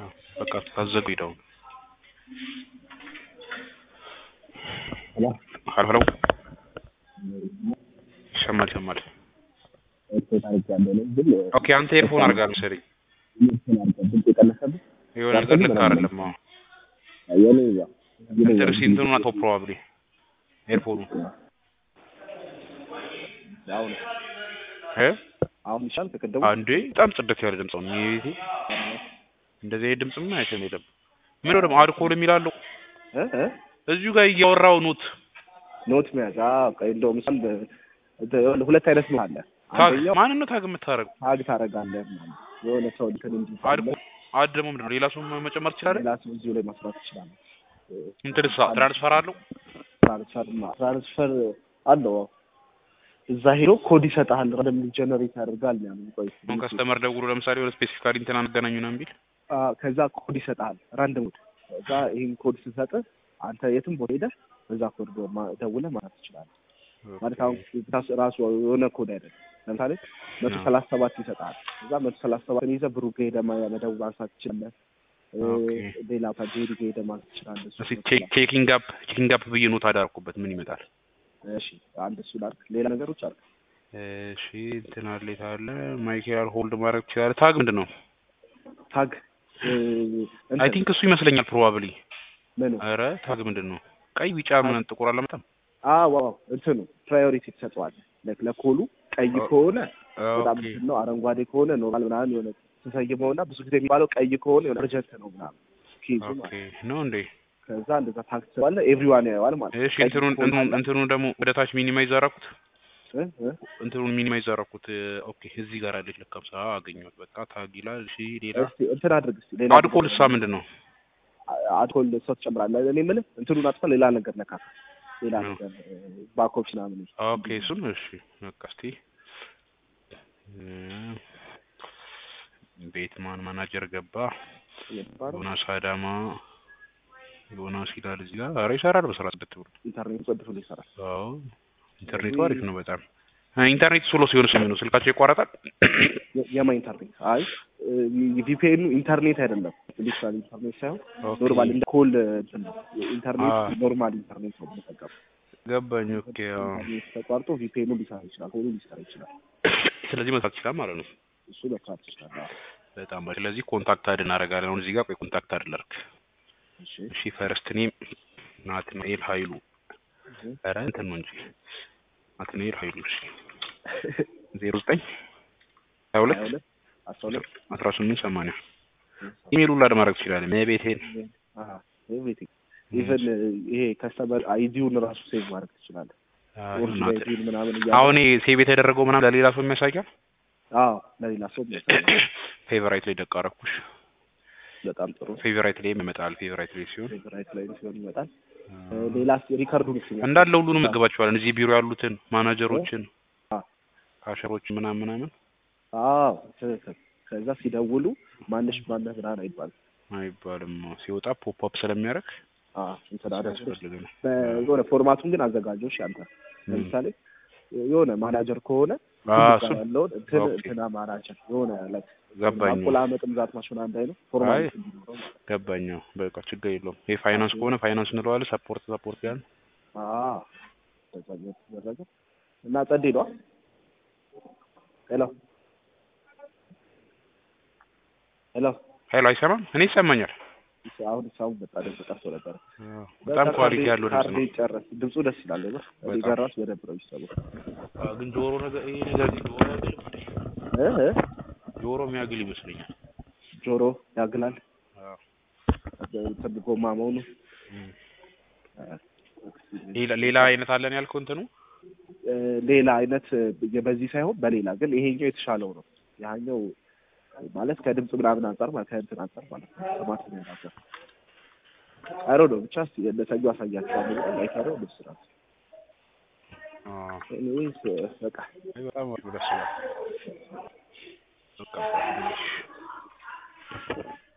በቃ ታዘጉ ሄደው ሄሎ ሀሎ ሀሎ ይሰማል ይሰማል። ኤርፎን አድርጌያለሁ እኔ ግን ኦኬ አንተ ኤርፎን አድርጋል መሰለኝ ኤርፎን አድርጌ ድምፅ የቀነሰብህ የሆነ ነገር ልክ አይደለም። አዎ የኔ ያ እንትን እስኪ እንትኑን አቶ ፕሮባብሊ ኤርፎኑ አሁን እ አሁን ይሻል ከቀደሙ አንዴ በጣም ጽድት ያለ ድምፅ ነው። ይሄ እንደዚህ አይነት ድምፅ ምን አይተም የለም። ምን ነው ደግሞ አልኮል የሚላለው እ እ እዚሁ ጋር እያወራው ኑት ኖት መያዝ አዎ ቆይ እንደውም ምሳል ሁለት አይነት ነው አለ ታግ አንደኛው ማንን ነው ታግ የምታደርገው? ታግ ታደርጋለህ ምናምን የሆነ ሰው እንትን እንጂ አልኮል አድ ደግሞ ምንድን ነው ሌላ ሰው መጨመር ትችላለህ? ሌላ ሰው እዚሁ ላይ መስራት ትችላለህ እንትንሳ ትራንስፈር አለው ትራንስፈር ትራንስፈር አለው አዎ። እዛ ሄዶ ኮድ ይሰጥሃል ረንደም ጀነሬት ያደርጋል ምናምን ቆይ አሁን ከስተመር ደውሎ ለምሳሌ ወደ ስፔሲፊካሊ እንትና መገናኙ ነው ቢል አ፣ ከዛ ኮድ ይሰጥሃል ራንደም ኮድ ከዛ ይህን ኮድ ስሰጥ አንተ የትም ቦታ ሄደህ በዛ ኮድ ማ- ደውለህ ማለት ትችላለህ ማለት አሁን ታስ- ራሱ የሆነ ኮድ አይደለም ለምሳሌ መቶ አዎ። ሰላሳ ሰባት ይሰጥሃል እዛ መቶ ሰላሳ ሰባትን ይዘህ ብሩ ጋር ሄደህ ማ- መደወል ማንሳት ትችላለህ እ፣ ኦኬ። ሌላ ጄሪ ጋር ሄደህ ማንሳት ትችላለህ እሱ እስኪ ቼክ ቼኪንግ አፕ ቼኪንግ አፕ ብዬ ኖት አዳርኩበት ምን ይመጣል? እሺ አንድ እሱ ላድርግ ሌላ ነገሮች አሉ እሺ እንትን አለ የት አለ ማይክል ሆልድ ማድረግ ትችላለህ። ታግ ምንድን ነው? ታግ እ፣ አይ እንትን ቲንክ እሱ ይመስለኛል ፕሮባብሊ። ምኑ ኧረ ታግ ምንድን ነው? ቀይ ቢጫ ምን ጥቁር አላመጣም? አዎ አዎ እንትኑ ፕራዮሪቲ ትሰጠዋለህ ለ- ለኮሉ ቀይ ኦ- ከሆነ በጣም ኦኬ እንትን ነው አረንጓዴ ከሆነ ኖርማል ምናምን የሆነ ተሰይመውና ብዙ ጊዜ የሚባለው ቀይ ከሆነ የሆነ እርጀንት ነው ምናምን ኬዙ ኦኬ ማለት ነው እንዴ? ከዛ እንደዛ ታክስ ትሰጠዋለህ ኤቭሪዋን ያየዋል ማለት ነው እሺ ቀይ እንትኑን ከሆነ እንትኑን እንትኑን ደግሞ ወደ ታች ሚኒማይዝ አደረኩት። እ እ እንትኑን ሚኒማይዝ አደረኩት። ኦኬ እዚህ ጋር አለች ለካምሳ አገኘሁት። በቃ ታግ ይላል። እሺ ሌላ እስቲ እንትን አድርግ እስቲ ሌላ አልኮል እሳ ምንድን ነው? አልኮል ሰው ትጨምራለህ እኔ የምልህ እንትኑን አጥፋ ሌላ ነገር ነካ ሌላ ነው። ነገር ባኮች ምናምን ኦኬ እሱን እሺ በቃ እስቲ እ፣ ቤትማን ማናጀር ገባ። የሚባለው ዮናስ አዳማ ዮናስ ይላል እዚህ ጋር። ኧረ ይሰራል በስራ ጽድት ብሎ። ኢንተርኔት ጽድት ብሎ ይሰራል አዎ ኢንተርኔቱ አሪፍ ነው በጣም። እ፣ ኢንተርኔት ስሎ ሲሆን ስሚ ነው ስልካቸው ይቋረጣል። የ- የማ ኢንተርኔት አይ ቪፒኤኑ ኢንተርኔት አይደለም ዲጂታል ኢንተርኔት ሳይሆን ኦኬ፣ ኖርማል እንደ ኮል እንትን ነው ኢንተርኔት አዎ። ኖርማል ኢንተርኔት ነው የምንጠቀመው ገባኝ። ኦኬ አዎ። ኢንተርኔት ተቋርጦ ቪፒኤኑ ሊሰራ ይችላል ኮሉ ሊሰራ ይችላል ስለዚህ መስራት ይችላል ማለት ነው። እሱ መስራት ይችላል አዎ። በጣም አሪፍ። ስለዚህ ኮንታክት አድ እናደርጋለን። አሁን እዚህ ጋር ቆይ ኮንታክት አድ ላድርግ። እሺ እሺ ፈርስት ኔም ናትናኤል ኃይሉ እሺ። ኧረ እንትን ነው እንጂ ናትናኤል ኃይሉ እሺ ዜሮ ዘጠኝ ሀያ ሁለት ሀያ ሁለት አስራ ሁለት አስራ ስምንት ሰማንያ ኢሜል ሁላ ማድረግ ትችላለህ። ቤቴን ኤቭሪቲንግ ኢቨን ይሄ ከስተመር አይዲውን ራሱ ሴቭ ማድረግ ትችላለህ ኦሪጂናል አይዲውን ምናምን እያለ አሁን ሴቭ የተደረገው ምናምን ለሌላ ሰው የሚያሳያል። አዎ ለሌላ ሰው የሚያሳይ ፌቨራይት ላይ ደቅ አደረኩሽ። በጣም ጥሩ ፌቨራይት ላይ ይመጣል። ፌቨራይት ላይ ሲሆን ፌቨራይት ላይ ሲሆን ይመጣል እ፣ ሌላ ሪካርዱን ሲሆን እንዳለ ሁሉንም መግባቸዋለን። እዚህ ቢሮ ያሉትን ማናጀሮችን፣ አ- ካሸሮችን ምናምን ምናምን አዎ ትክክል ከዛ ሲደውሉ ማነሽ ማነህ ምናምን አይባልም አይባልም። ሲወጣ ፖፕ አፕ ስለሚያደርግ አዎ እንትን አደረግኩት ያስፈልገናል። የሆነ ፎርማቱን ግን አዘጋጆች ያንተ ለምሳሌ የሆነ ማናጀር ከሆነ አዎ ሁሉ እሱ ጋር ያለውን እንትን ኦኬ። እንትና ማናጀር የሆነ ላይ ገባኝ አቆላመጥ ብዛት ማሽን አንድ አይነት ፎርማት እንዲኖረው ማለት ነው። ገባኝ። በቃ ችግር የለውም። ይሄ ፋይናንስ ከሆነ ፋይናንስ እንለዋለን። ሰፖርት ሰፖርት ያን አዎ በዛ እየተደረገ እና ጸዴ ነው ሄሎ ሄሎ ኃይሉ አይሰማም። እኔ ይሰማኛል። አሁን ሳሁን በጣ ደስ ጠርቶ ነበር በጣም ኳሊቲ ያለው ድምጽ ነው። ጨረስ ድምፁ ደስ ይላል ነው እኔ በጣም። ጋር ራሱ በደንብ ነው የሚሰማው አዎ፣ ግን ጆሮ ነገር ይሄ ነገር ግን ጆሮ ያግል እ እ ጆሮ የሚያግል ይመስለኛል። ጆሮ ያግላል አዎ። እንትን ጎማ መሆኑ እም። ሌላ ሌላ አይነት አለን ያልከው እንትኑ እ፣ ሌላ አይነት እ፣ በዚህ ሳይሆን በሌላ ግን ይሄኛው የተሻለው ነው ያኛው ማለት ከድምፅ ምናምን አንጻር ማለት ከእንትን አንጻር ማለት ነው ከማስሚያ አንጻር አይሮ ነው ብቻ እስኪ ለሰዩ አሳያቸዋለሁ ብለን አይተረው ልብስ ናት አዎ። ኤኒዌይስ በቃ አይ በጣም አሪፍ ደስ ይላል። በቃ ትንሽ